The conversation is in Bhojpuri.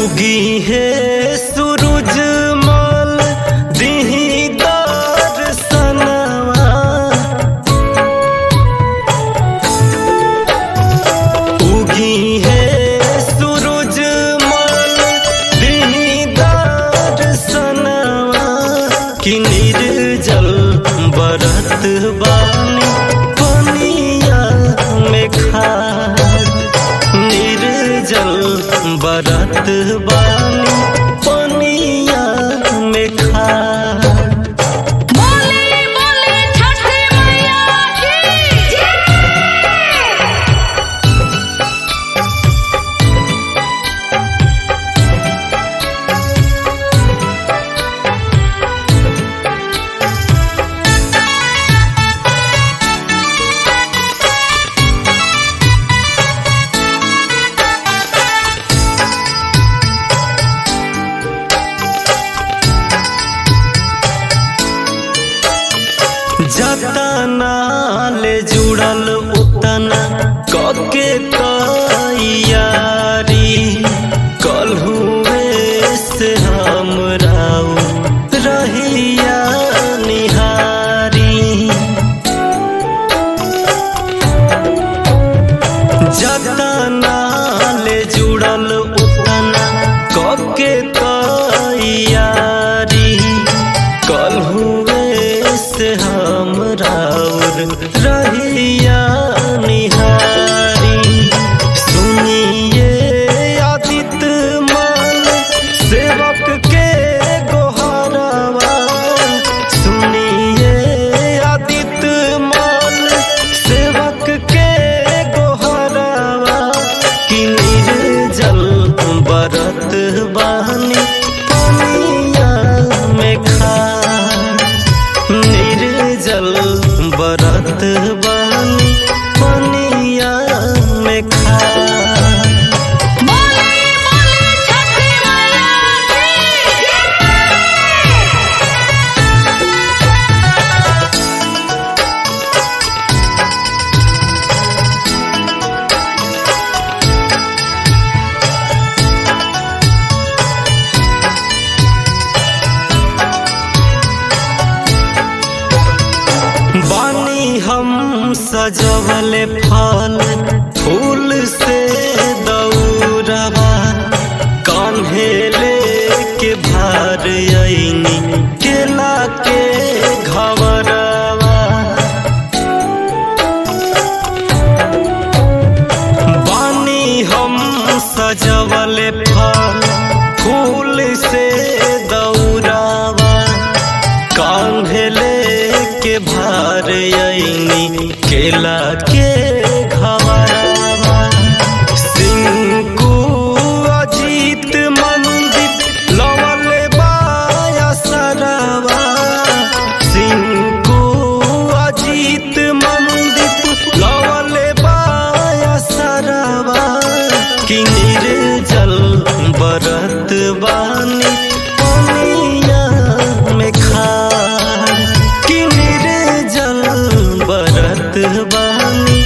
उगी है सूरज मल दिही दर्शनवा उगी है सूरज मल दिही दर्शनवा कि निर्जल बरत बानी पनिया में खार निर्जल बरत बानी पनिया में खार बोले बोले छठी मैया की जय जतना ले जुड़ल उतना कके तैयारी कल हुए से हम राउ रहिया निहारी जतना ले जुड़ल उतना कके तैयारी कल हुए से हम राउर रहिया निहारी सुनिए आदित माल सेवक के गोहरवा सुनिए आदित माल सेवक के गोहरवा कि निर्जल बरत बानी पनिया में खा निर्जल बरत बानी पनिया में खा बोले बोले छठी मैया की जय बानी हम सजवल फल फूल से दौड़वा कान्हे लेके भार अइनी केला के घवरवा बानी हम सजवल फल फूल से दौड़ावा कांधे के भार अइनी केला के घवरवा सिंकू अजीत मंदिर लवल बाया सरवा सिंकू अजीत मंदिर लवल बाया सरवा कि निर्जल बरत बानी पनिया में खा कि निर्जल बरत बानी